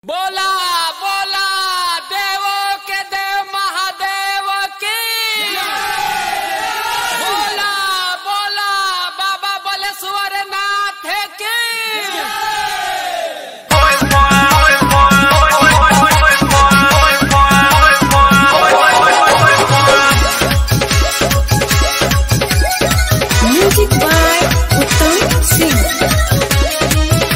बोला बोला देवो के देव महादेव की बोला बोला बाबा बलेश्वर नाथ की Music by Uttam Singh.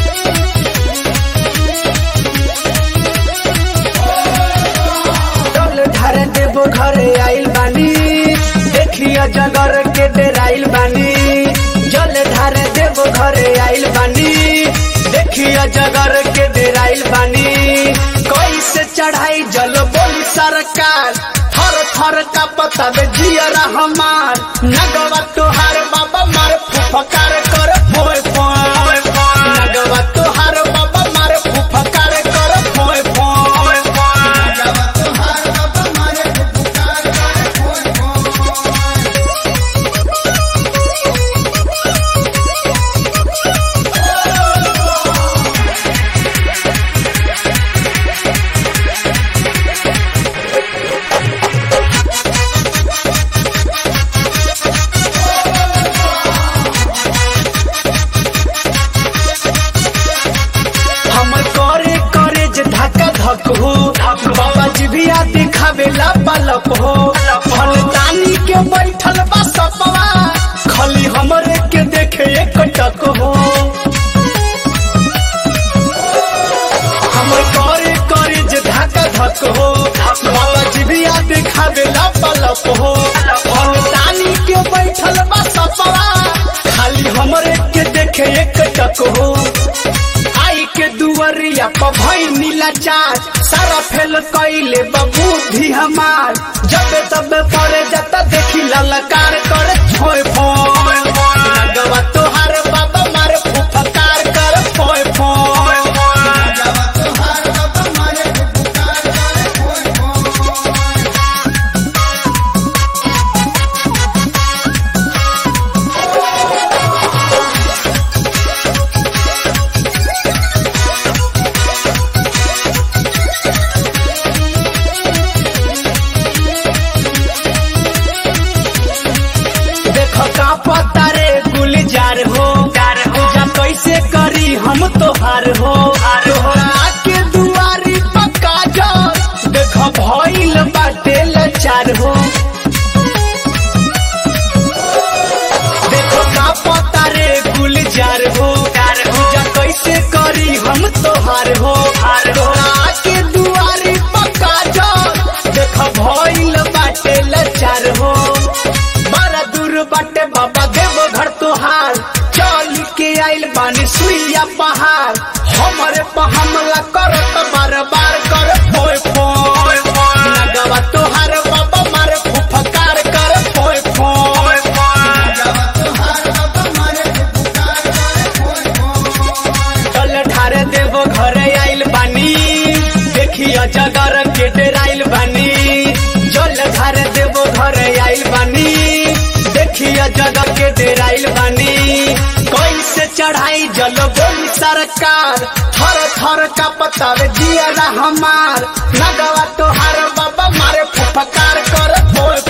डोल ढारे देवो घरे आइल बानी देखिया जगर के डेराइल बानी जल ढारे देवो घरे आइल बानी देखिया जगर के डेराइल बानी कैसे चढ़ाई जल बोली सरकार थर थर का पता दे जियरा हमार नगवा तोहार बाबा मार फुफकार कर फोय फोय नगवा तोहार बाबा मार फुफकार कर फोय फोय नगवा तोहार बाबा मार फुफकार कर फोय फोय हमर करे करे जे धक्का धक हो बाबा जी भी आ दिखावेला पलक हो फलदानी के बैठल बा सपवा खाली हमरे के देखे एक टक हो हमर करे करे जे धक्का धक हो बाबा जी भी आ दिखावेला पलक हो फलदानी के बैठल बा सपवा खाली हमरे के देखे एक टक हो आई के दुवरिया पर भई नीला चार सारा फेल कैले बुद्धि हमार जब तब पड़े जाता देखी ललकार कर फोय फोय लगवा तोहार बाबा मारे फुफकार कर फोय फोय लगवा तोहार बाबा मारे फुफकार कर फोय फोय देखो का पता रे गुलजार हो पूजा कैसे करी हम तोहार हो तोहरा के दुआरी पक्का जा देखो भइल बाटे लाचार हो देखो का पता रे गुलजार हो पूजा कैसे करी हम तोहार हो तोहरा के दुआरी पक्का जा देखो भइल बाटे लाचार हो बड़ा दूर बाटे बाबा देव घर तोहार चल के आइल बानी सुइया पहाड़ हमरे पर हमला करत बार बार कर फोय फोय नगवा तोहार बाबा मारे फुफकार कर फोय फोय नगवा तोहार बाबा मारे फुफकार कर फोय फोय चल ठारे देव घरे आइल बानी देखिया जगर के डेराइल बानी जल धारे देव घरे आइल बानी देखिया जगह के डेराइल बानी कैसे चढ़ाई जल बोली सरकार थर थर का पता जिया हमार नगवा तोहार बाबा मारे फुफकार कर फोय